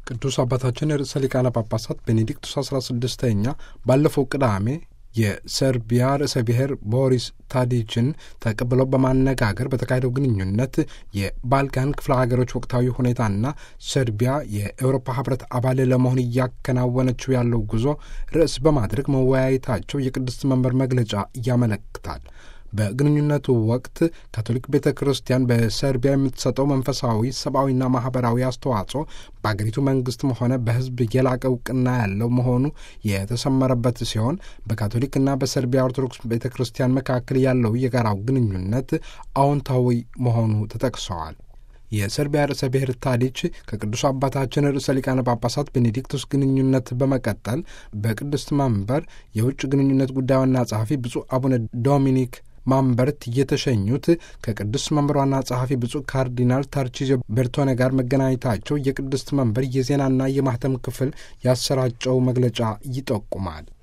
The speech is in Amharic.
ቅዱስ አባታችን ርዕሰ ሊቃነ ጳጳሳት ቤኔዲክቱስ አስራ ስድስተኛ ባለፈው ቅዳሜ የሰርቢያ ርዕሰ ብሔር ቦሪስ ታዲችን ተቀብለው በማነጋገር በተካሄደው ግንኙነት የባልካን ክፍለ ሀገሮች ወቅታዊ ሁኔታና ሰርቢያ የአውሮፓ ሕብረት አባል ለመሆን እያከናወነችው ያለው ጉዞ ርዕስ በማድረግ መወያየታቸው የቅድስት መንበር መግለጫ ያመለክታል። በግንኙነቱ ወቅት ካቶሊክ ቤተ ክርስቲያን በሰርቢያ የምትሰጠው መንፈሳዊ ሰብአዊና ማህበራዊ አስተዋጽኦ በአገሪቱ መንግስትም ሆነ በሕዝብ የላቀ እውቅና ያለው መሆኑ የተሰመረበት ሲሆን በካቶሊክና በሰርቢያ ኦርቶዶክስ ቤተ ክርስቲያን መካከል ያለው የጋራው ግንኙነት አዎንታዊ መሆኑ ተጠቅሰዋል። የሰርቢያ ርዕሰ ብሔር ታዲች ከቅዱስ አባታችን ርዕሰ ሊቃነ ጳጳሳት ቤኔዲክቱስ ግንኙነት በመቀጠል በቅድስት መንበር የውጭ ግንኙነት ጉዳይ ዋና ጸሐፊ ብፁዕ አቡነ ዶሚኒክ ማንበርት የተሸኙት ከቅድስት መንበር ዋና ጸሐፊ ብፁዕ ካርዲናል ታርቺዞ ቤርቶኔ ጋር መገናኘታቸው የቅድስት መንበር የዜናና የማህተም ክፍል ያሰራጨው መግለጫ ይጠቁማል።